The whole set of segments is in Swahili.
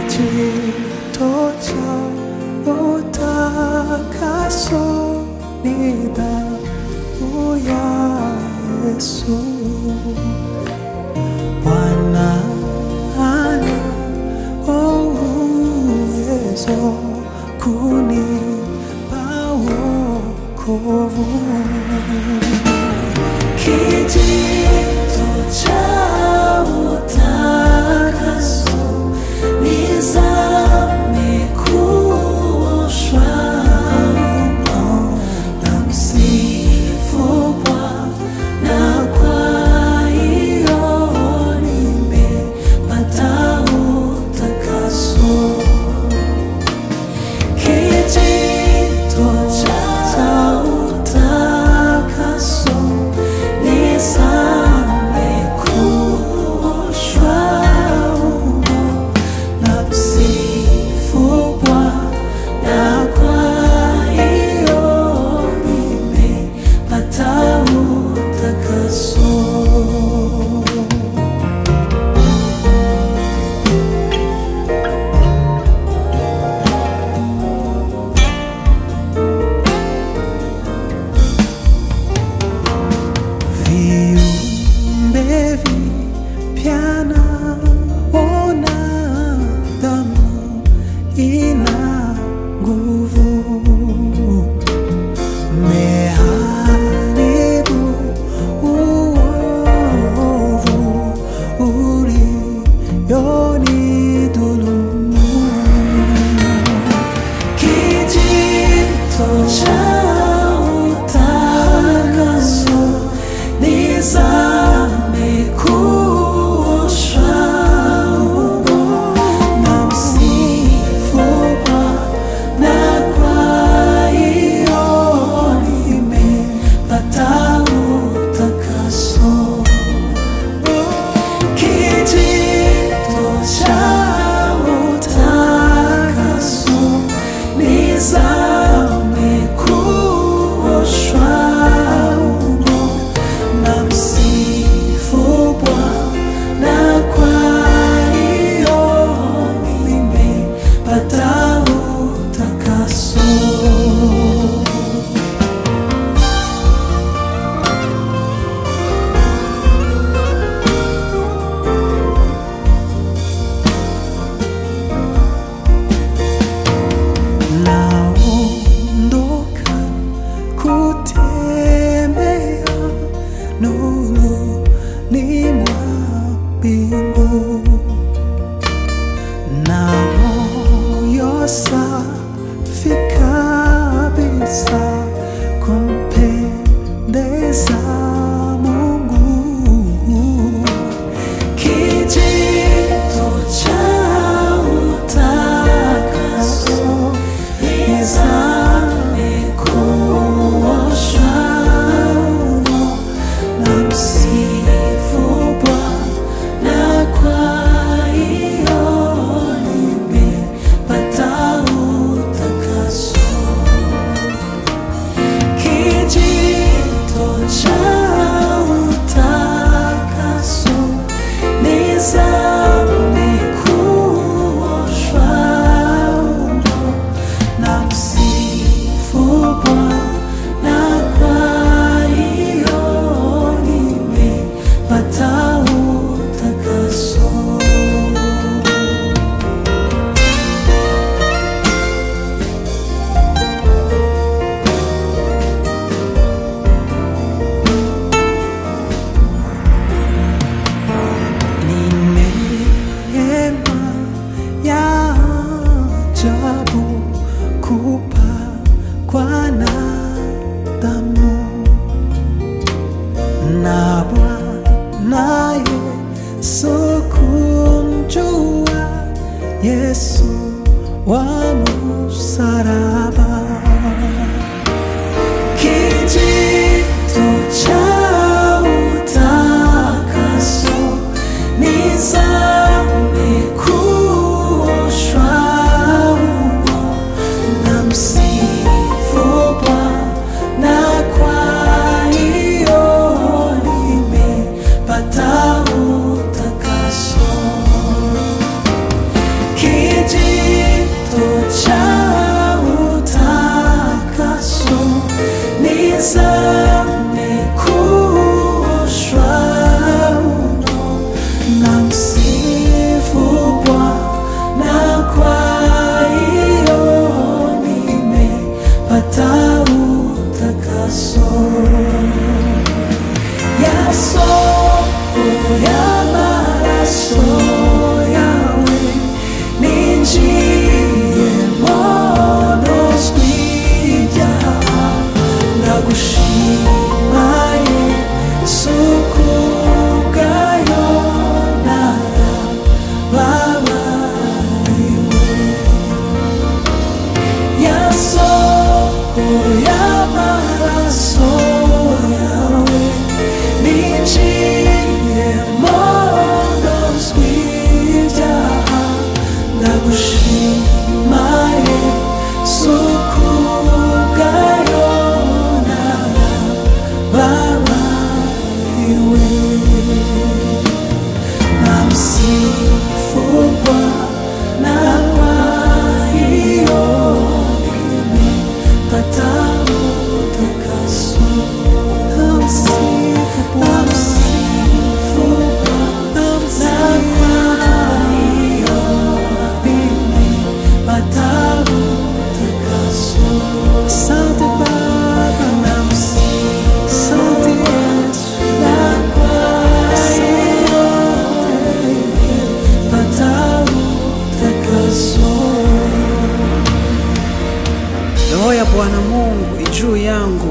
kijito cha utakaso ni damu ya Yesu. Bwana ana uwezo kunipa wokovu. Kijito cha utakaso nizame kuoshwa mno na msifu Bwana, kwa hiyo nimepata utakaso. Kijito cha utakaso nizame kuoshwa mno na msifu Bwana, kwa hiyo nimepata utakaso. viumbe vipya naona damu ina nguvu meharibu uovu ulionidhulumu kijito cha utakaso nizame kuoshwa umo na msifu Bwana, kwa hiyo nimepata utakaso. Kijito cha utakaso nizame kuoshwa umo na msifu Bwana, kwa hiyo nimepata utakaso. naondoka kutembea nuruni mwa mbingu na moyo safi kabisa kumpendeza Mungu kijito cha utakaso nizame kuoshwa umo na msifu Bwana, kwa hiyo nimepata utakaso. Kijito cha utakaso nizame kuoshwa umo na msifu Bwana, kwa hiyo nimepata utakaso. Ni neema ya ajabu kupakwa na damu na Bwana Yesu kumjua Yesu wa msalaba kijito cha utakaso nizame kuoshwa umo na msifu Bwana, kwa hiyo nimepata utakaso.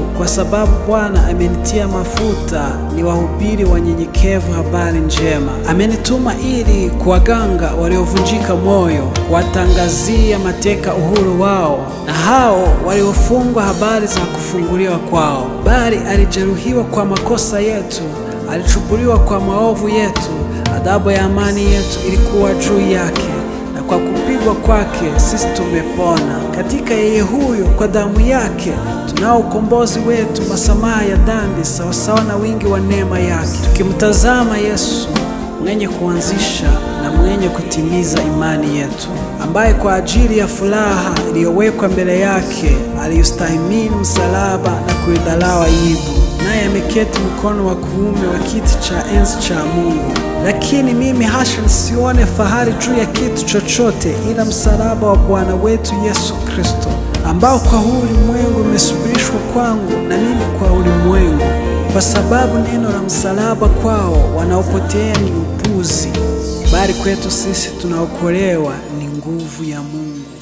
kwa sababu Bwana amenitia mafuta ni wahubiri wanyenyekevu habari njema. Amenituma ili kuwaganga waliovunjika moyo, kuwatangazia mateka uhuru wao, na hao waliofungwa habari za kufunguliwa kwao. Bali alijeruhiwa kwa makosa yetu, alichubuliwa kwa maovu yetu, adhabu ya amani yetu ilikuwa juu yake na kwa kupigwa kwake sisi tumepona. Katika yeye huyo, kwa damu yake tunao ukombozi wetu, masamaha ya dhambi sawasawa na wingi wa neema yake, tukimtazama Yesu mwenye kuanzisha na mwenye kutimiza imani yetu, ambaye kwa ajili ya furaha iliyowekwa mbele yake aliyostahimili msalaba na kuidharau aibu, naye ameketi mkono wa kuume wa kiti cha enzi cha Mungu. Lakini mimi hasha nisione fahari juu ya kitu chochote ila msalaba wa Bwana wetu Yesu Kristo, ambao kwa huu ulimwengu umesubirishwa kwangu na mimi kwa ulimwengu, kwa sababu neno la msalaba kwao wanaopotea ni upuzi, bali kwetu sisi tunaokolewa ni nguvu ya Mungu.